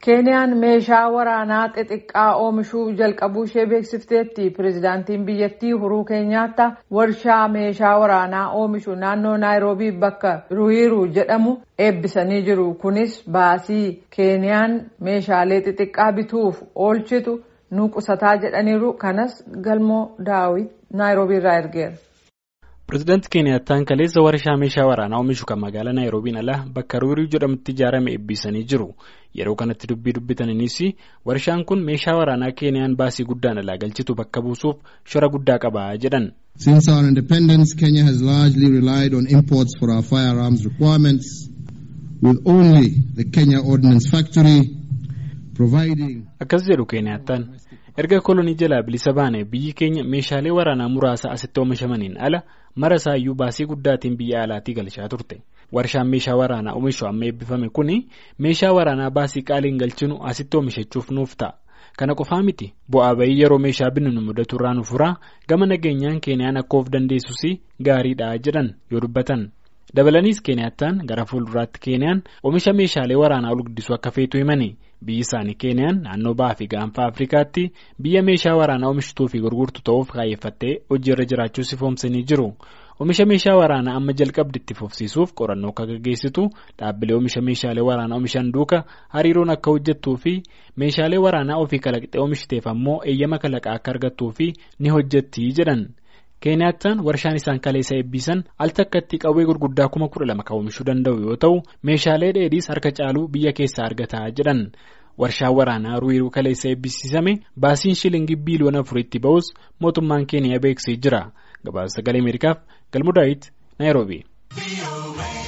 Keeniyaan meeshaa waraanaa xixiqqaa oomishuu jalqabuu ishee beeksifteetti. Pireezidaantiin biyyattii Uhuruu Keenyaattaa warshaa meeshaa waraanaa oomishu naannoo Naayiroobii bakka Ruwiru jedhamu eebbisanii jiru. Kunis baasii Keeniyaan meeshaalee xixiqqaa bituuf oolchitu nu qusataa jedhaniiru. Kanas galmoo daawit Naayiroobii irraa ergeera. Pireezidaantii Keeniyattaan kaleessa warshaa meeshaa waraanaa oomishu kan magaalaa Naayiroobiin ala bakka Ruwiru jedhamutti ijaarame eebbisanii jiru. Yeroo kanatti dubbii dubbataniinis warshaan kun meeshaa waraanaa Keeniyaan baasii guddaan alaa galchitu bakka buusuuf shora guddaa qaba jedhan. Since our independence, Kenya has largely relied on imports for our firearms requirements, with only the Kenya Ordnance Factory providing. Akkas jedhu Keeniyattaan. Erga kolonii jalaa bilisa baane biyyi keenya meeshaalee waraanaa muraasa asitti oomishamaniin ala mara isaayyuu baasii guddaatiin biyya alaatii galchaa turte. Warshaan meeshaa waraanaa oomishu amma eebbifame kuni meeshaa waraanaa baasii qaaliin galchinu asitti oomishachuuf nuuf ta'a. Kana qofaa miti bu'aa bayii yeroo meeshaa binnu nu mudatu irraa nu furaa gama nageenyaan Keeniyaan akka of dandeessus gaariidha jedhan yoo dubbatan. Dabalaniis Keeniyattaan gara fuulduraatti Keeniyaan oomisha meeshaalee waraanaa ol guddisuu akka feetu himani. Biyyi isaanii Keeniyaan naannoo bahaa fi gaanfa Afrikaatti biyya meeshaa waraanaa oomishtuu fi gurgurtu ta'uuf kaayeffattee hojiirra jiraachuu ifoomsanii jiru. Oomisha meeshaa waraanaa amma jalqabdi itti fufsiisuuf qorannoo akka gaggeessitu dhaabbilee oomisha meeshaalee waraanaa oomishan duuka hariiroon akka hojjettuu fi meeshaalee waraanaa ofii kalaqxee oomishiteef ammoo eeyyama kalaqaa akka argattuu fi ni hojjetti jedhan. Keeniyattaan warshaan isaan kaleessa eebbisan al takkatti qawwee gurguddaa kuma kudha lama kan oomishuu danda'u yoo ta'u meeshaalee dheedhiis harka caaluu biyya keessaa argataa jedhan. Warshaan waraanaa Ruwiru kaleessa eebbisiisame baasiin shilingii biiliyoona afuritti ba'us mootummaan Keeniyaa beeksisee jira. Gabaasa sagalee Ameerikaaf Galmudaayit Naayiroobii.